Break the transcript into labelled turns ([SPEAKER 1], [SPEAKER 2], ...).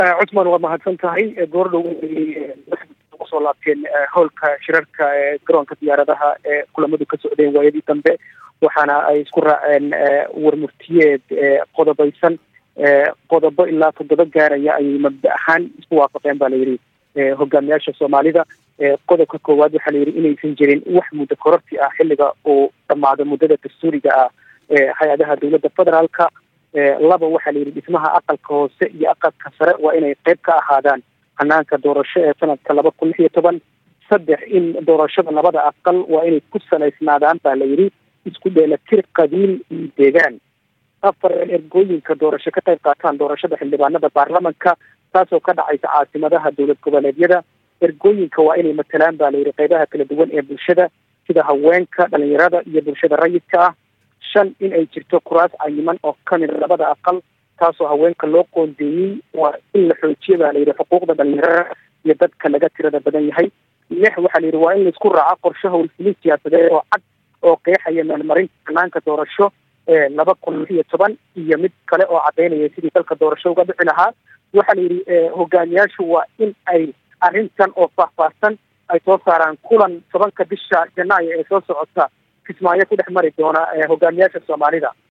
[SPEAKER 1] cusman waa mahadsan tahay goordhow usoo laabteen howlka shirarka garoonka diyaaradaha ee kulamadu ka socdeen waayadii dambe waxaana ay isku raaceen warmurtiyeed qodobaysan qodobo ilaa toddoba gaaraya ayay mabda ahaan isku waafaqeen ba la yidhi hogaamiyaasha soomaalida qodobka koowaad waxaa la yidhi inaysan jirin wax muddo kororti ah xilliga uu dhamaado muddada dastuuriga ah hay-adaha dowladda federaalka laba waxaa la yidhi dhismaha aqalka hoose iyo aqalka sare waa inay qeyb ka ahaadaan hanaanka doorasho ee sanadka laba kun lix iyo toban saddex in doorashada labada aqal waa inay ku salaysnaadaan baa la yidhi isku dheelatir qabiil iyo deegaan afar ergooyinka doorasho ka qayb qaataan doorashada xildhibaanada baarlamanka taasoo ka dhacaysa caasimadaha dowlad goboleedyada ergooyinka waa inay matalaan baa la yidhi qeybaha kala duwan ee bulshada sida haweenka dhalinyarada iyo bulshada rayidka ah shan in ay jirto kuraas cayiman oo kamid labada aqal taasoo haweenka loo qoondeeyey waa in la xoojiya baa layidhi xuquuqda dhalinyarada iyo dadka laga tirada badan yahay lix waxaa la yidhi waa in laisku raaco qorshe howlfulin siyaasadeed oo cad oo qeexaya meelmarinta hanaanka doorasho ee laba kun lix iyo toban iyo mid kale oo cadaynaya sidii dalka doorasho uga bixi lahaa waxaa la yidhi hogaamiyaashu waa in ay arrintan oo faahfaahsan ay soo saaraan kulan tobanka bisha janaayo ee soo socota kismaayo ku dhex mari doona hogaamiyaasha soomaalida